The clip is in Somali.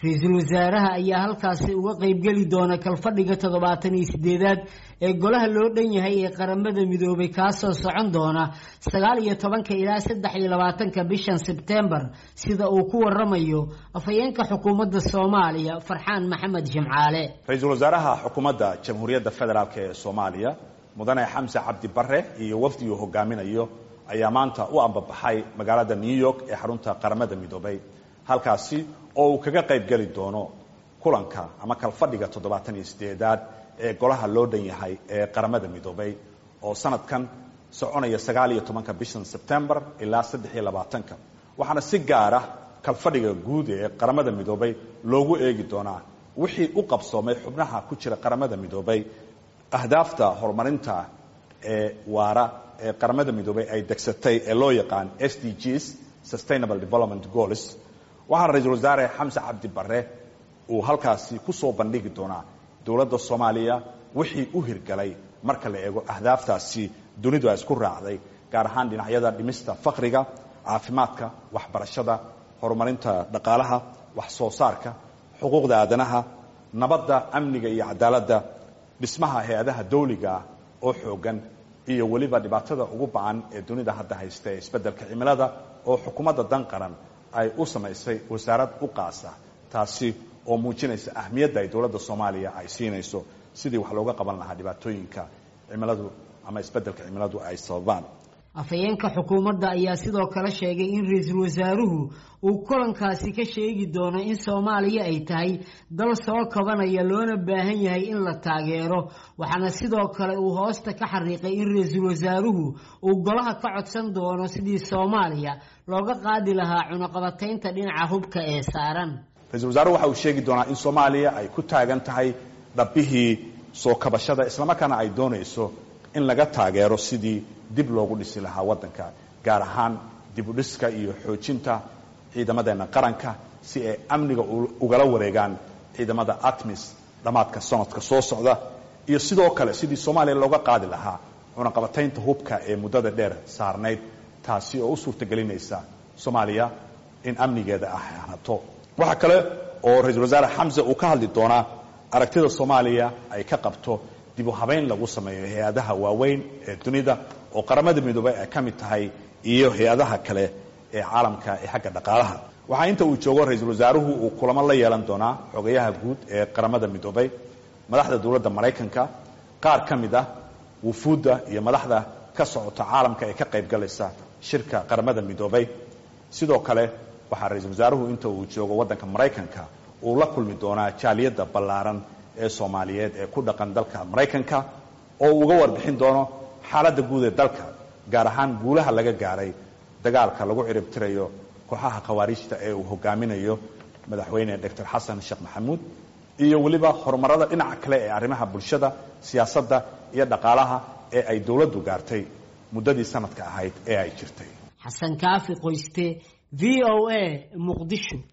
ra-iisul wasaaraha ayaa halkaasi uga qeybgeli doona kalfadhiga toddobaatan iyo sideedaad ee golaha loo dhan yahay ee qaramada midoobay kaasoo socon doona sagaal iyo tobanka ilaa saddex iyo labaatanka bishan sebtembar sida uu ku waramayo afhayeenka xukuumadda soomaaliya farxaan maxamed jimcaale ra-iisul wasaaraha xukuumadda jamhuuriyadda federaalk ee soomaaliya mudane xamse cabdi bare iyo wafdi uu hogaaminayo ayaa maanta u ambabaxay magaalada new york ee xarunta qaramada midoobay halkaasi oo uu kaga qayb geli doono kulanka ama kalfadhiga toddobaatan iyo sideedaad ee golaha loo dhan yahay ee qaramada midoobay oo sanadkan soconaya sagaal iyo tobanka bishan sebtembar ilaa saddex iyo labaatanka waxaana si gaara kalfadhiga guud ee qaramada midoobay loogu eegi doonaa wixii u qabsoomay xubnaha ku jira qaramada midoobay ahdaafta horumarinta ee waara ee qaramada midoobay ay degsatay ee loo yaqaan s d gs sustainable development goals waxaana ra-iisul wasaare xamse cabdi bare uu halkaasi ku soo bandhigi doonaa dowladda soomaaliya wixii u hirgalay marka la eego ahdaaftaasi dunidu ay isku raacday gaar ahaan dhinacyada dhimista faqriga caafimaadka waxbarashada horumarinta dhaqaalaha wax soo saarka xuquuqda aadanaha nabadda amniga iyo cadaaladda dhismaha hay-adaha dawliga oo xoogan iyo weliba dhibaatada ugu ba-an ee dunida hadda haysta ee isbeddelka cimilada oo xukuumadda dan qaran ay u samaysay wasaarad u qaasa taasi oo muujinaysa ahmiyadda ay dowladda soomaaliya ay siinayso sidii wax looga qaban lahaa dhibaatooyinka cimiladu ama isbeddelka cimiladu ay sababaan afhayeenka xukuumadda ayaa sidoo kale sheegay in ra-iisul wasaaruhu uu kulankaasi ka sheegi doono in soomaaliya ay tahay dal soo kabanaya loona baahan yahay in la taageero waxaana sidoo kale uu hoosta ka xariiqay in ra-iisul wasaaruhu uu golaha ka codsan doono sidii soomaaliya looga qaadi lahaa cunaqabataynta dhinaca hubka ee saaran ra-isul wasaaruhu waxa uu sheegi doonaa in soomaaliya ay ku taagan tahay dhabbihii soo kabashada islamarkaana ay doonayso in laga taageero sidii dib loogu dhisi lahaa waddanka gaar ahaan dib u dhiska iyo xoojinta ciidamadeenna qaranka si ay amniga ugala wareegaan ciidamada atmis dhammaadka sanadka soo socda iyo sidoo kale sidii soomaaliya looga qaadi lahaa cunaqabataynta hubka ee muddada dheer saarnayd taasi oo u suurtagelinaysa soomaaliya in amnigeeda ah hanato waxaa kale oo ra-iisul wasaare xamse uu ka hadli doonaa aragtida soomaaliya ay ka qabto dib u habayn lagu sameeyo hay-adaha waaweyn ee dunida oo qaramada midoobay ay ka mid tahay iyo hay-adaha kale ee caalamka ee xagga dhaqaalaha waxaa inta uu joogo ra-iisul wasaaruhu uu kulamo la yeelan doonaa xogayaha guud ee qaramada midoobay madaxda dowladda maraykanka qaar ka mid ah wufuudda iyo madaxda ka socota caalamka ee ka qayb galaysa shirka qaramada midoobay sidoo kale waxaa ra-iisul wasaaruhu inta uu joogo waddanka maraykanka uu la kulmi doonaa jaaliyadda ballaaran ee soomaaliyeed ee ku dhaqan dalka maraykanka oo uu uga warbixin doono xaaladda guud ee dalka gaar ahaan guulaha laga gaaray dagaalka lagu ciribtirayo kooxaha khawaarijta ee uu hogaaminayo madaxweyne doctor xasan sheekh maxamuud iyo weliba horumarada dhinaca kale ee arrimaha bulshada siyaasadda iyo dhaqaalaha ee ay dowladdu gaartay muddadii sanadka ahayd ee ay jirtay xasan kaafi qoyste v o a muqdisho